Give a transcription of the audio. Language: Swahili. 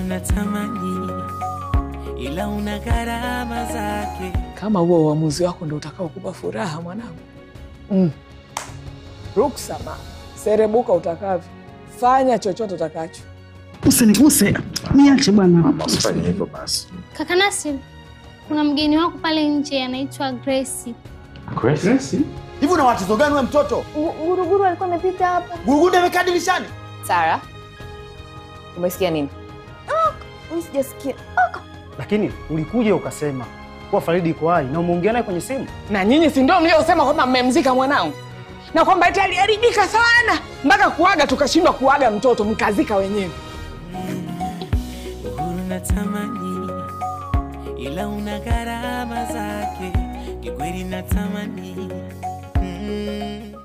natamani, ila una gharama zake. Kama huo uamuzi wako ndo utakao kupa furaha mwanangu, mm. Ruksa mama, serebuka utakavyo, fanya chochote utakacho. Usiniguse, niache bwana. Mama, usifanye hivyo basi. Kaka Nasir, kuna mgeni wako pale nje anaitwa Grace. Grace? Hivi una watoto gani wewe mtoto? Guruguru alikuwa amepita hapa. Gurugudu amekaa dirishani. Sara, umesikia nini? Mimi sijasikia. Lakini ulikuja ukasema kuwa Faridi iko hai na umeongea naye kwenye simu. Na nyinyi si ndio mliosema kwamba mmemzika mwanangu na kwamba eti aliharibika sana mpaka kuaga tukashindwa kuaga mtoto mkazika wenyewe. Uhuru natamani, ila una gharama zake. Kikweli natamani mm.